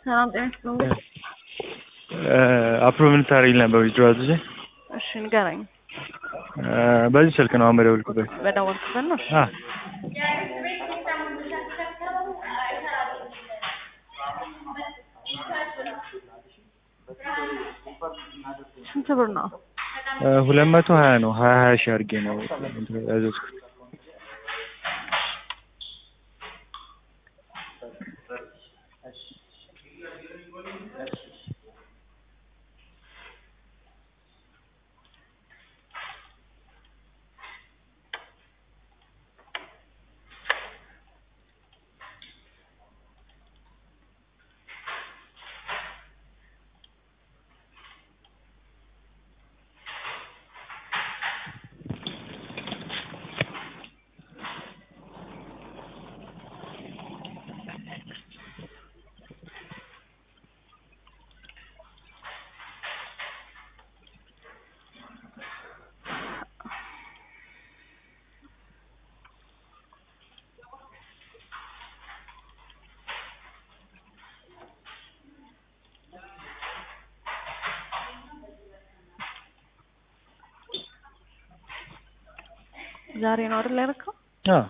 ሰላም ጤና ይስጥልኝ። አፕሮቭ ልታደርጊልኝ ነበር ዊዝድሮዋል ጊዜ እሺ ንገረኝ። በዚህ ስልክ ነው አሁን የደወልኩበት። በደወልኩበት ነው። እሺ አ ስንት ብር ነው? ሁለት መቶ ሀያ ነው ሀያ ሀያ ሺህ አድርጌ ነው ያዘዝኩት። ዛሬ ነው አይደል ያደረከው? አዎ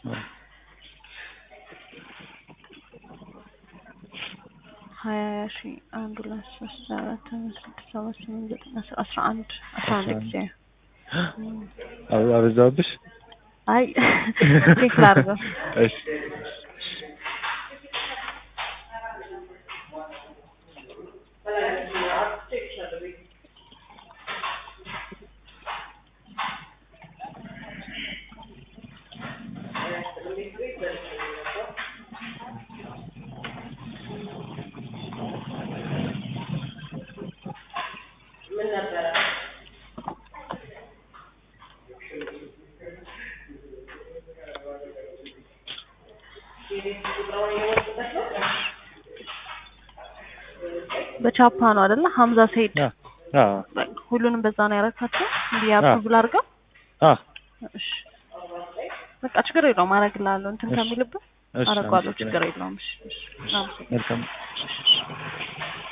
ሀያ ሺ አንድ ሁለት ሶስት አራት አምስት ስድስት ሰባት ስምንት ዘጠኝ አስር አስራ አንድ አስራ አንድ ጊዜ አበ- አበዛሁብሽ? አይ ቼክ ላድርገው። እሺ በቻፓ ነው አይደለ? ሀምዛ ሰይድ አ አዎ በቃ ሁሉንም በዛ ነው ያረካቸው። እንዲህ አፕሩቭ አድርገው። አ እሺ በቃ ችግር የለውም አደርግልሃለሁ። እንትን እሺ። ከሚልብህ እሺ አደርገዋለሁ። አመሰግናለሁ። ችግር የለውም። እሺ እሺ አመሰግናለሁ። መልካም